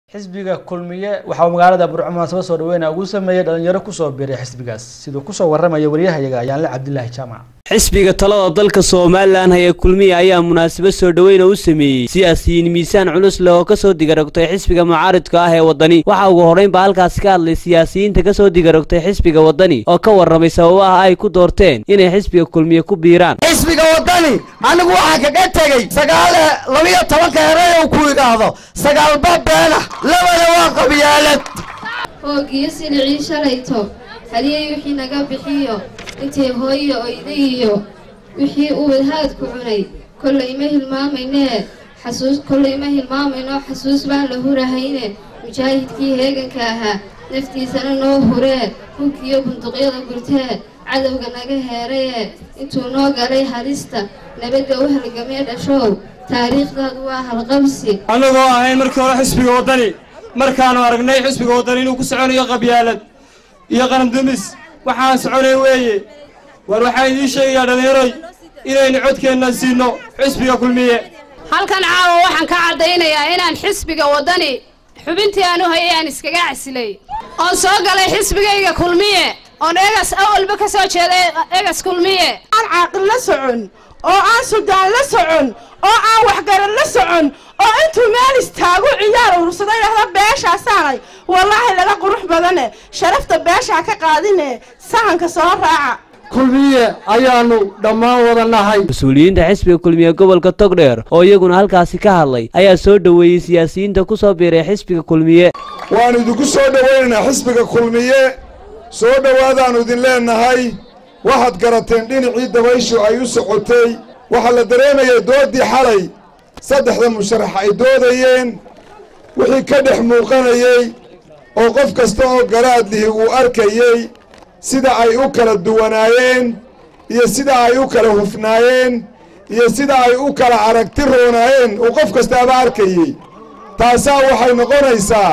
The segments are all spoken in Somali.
xisbiga kulmiye waxa uu magaalada burco munaasabad soo dhaweyna ugu sameeyey dhalinyaro kusoo biiray xisbigaas siduu kusoo waramaya waryahayaga ayaanle cabdilaahi jaamac xisbiga talada dalka somalilan haya kulmiye ayaa munaasabad soo dhaweyna u sameeyey siyaasiyiin miisaan culus leh oo kasoo digarogtay xisbiga mucaaridka ah ee waddani waxaa ugu horreynba halkaasi ka hadlay siyaasiyiinta kasoo digarogtay xisbiga waddani oo ka warramay sababaha ay ku doorteen inay xisbiga kulmiye ku biiraan xisbiga waddani anigu waxaa kaga tegey sagaal labiyo tobanka erey uu ku idhaahdo sagaalba beena labana waa qabyaalad hoogiyo silicii shalayto haliyey wixii naga bixiyo intay hooyo oyda iyo wixii uu wadhaadku cunay kollay ma hilmaamaynee xasuus kollay ma hilmaamayno xasuus baan la hurahayne mujaahidkii heeganka ahaa naftiisana noo huree hugkiyo bunduqyada gurtee cadowga naga heerayee intuu noo galay halista nabadda u halgamee dhashow taariikhdaadu waa halqabsi annagoo ahayn markii hore xisbiga waddani markaannu aragnay xisbiga waddani inuu ku soconayo qabyaalad iyo qarandumis waxaan soconay weeye war waxaa idiin sheegayaa dhallinyaroy inaynu codkeenna siinno xisbiga kulmiye halkan caawa waxaan ka caddaynayaa inaan xisbiga waddani xubintii aan u hayay aan iskaga casilay oon soo galay xisbigayga kulmiye oon egas awalba ka soo jeeday egas kulmiye aan caaqil la socon oo aan sudaan la socon oo aan waxgaran la socon oo intuu meel istaagu ciyaar urursada idhahda beeshaasaanay wallaahi laga qurux badane sharafta beeshaa ka qaadine sahanka soo raaca kulmiye ayaannu dhammaan wada nahay mas-uuliyiinta xisbiga kulmiye gobolka togdheer oo iyaguna halkaasi ka hadlay ayaa soo dhoweeyey siyaasiyiinta ku soo biiray xisbiga kulmiye waannu idinku soo dhowaynaynaa xisbiga kulmiye soo dhowaadaannu idin leennahay waxaad garateen dhinacii dabayshu ay u socotay waxaa la dareemayay dooddii xalay saddexda musharax ay doodayeen wixii ka dhex muuqanayey oo qof kasta oo garaadlihi uu arkayey sida ay u kala duwanaayeen iyo sida ay u kala hufnaayeen iyo sida ay u kala aragti roonaayeen uu qof kastaaba arkayey taasaa waxay noqonaysaa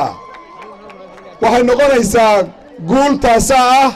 waxay noqonaysaa guul taasaa ah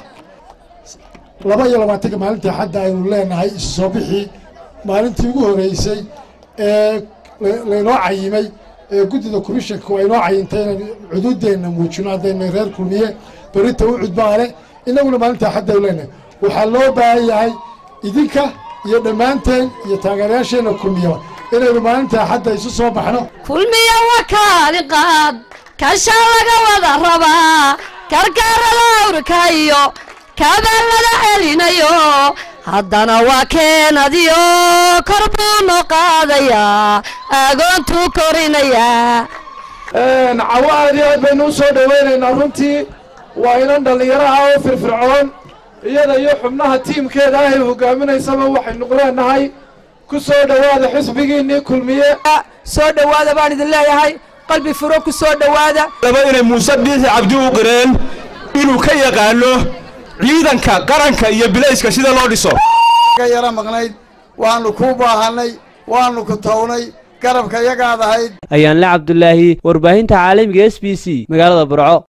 laba iyo labaatanka maalintii xadda aynu leenahay isu soo bixii maalintii ugu horreysay ee laynoo cayimay ee guddida komishanka waa inoo cayintay inaynu cuduuddeenna muujino haddayna reer kulmiye berita u cudbaale innaguna maalintaa xadda aynu leenahay waxaa loo baahan yahay idinka iyo dhammaanteen iyo taageerayaasheenna kulmiyaba inaynu maalintaa xadda isu soo baxno kulmiya wakaali qaad kashaa laga wada rabaa karkaarada awrka iyo kabaalada celinayo haddana waa keenadiyo kor buu noo qaadayaa agoontuu korinayaa cawo aad iyo aad baynu u soo dhowaynaynaa runtii waa inan dhallinyaraha oo firfircoon iyada iyo xubnaha tiimkeeda ah ay hogaaminaysaba waxaynu leenahay ku soo dhowaada xisbigiinnii kulmiye soo dhowaada baan idin leeyahay qalbi furo ku soo dhowaada laba inay muuse biixi cabdi u qireen inuu ka yaqaano ciidanka qaranka iyo bilayska sida loo dhiso ka yara maqnayd waannu kuu baahannay waannu ku townay garabka yagaad ahayd ayaanle cabdulaahi warbaahinta caalamiga s b c magaalada burco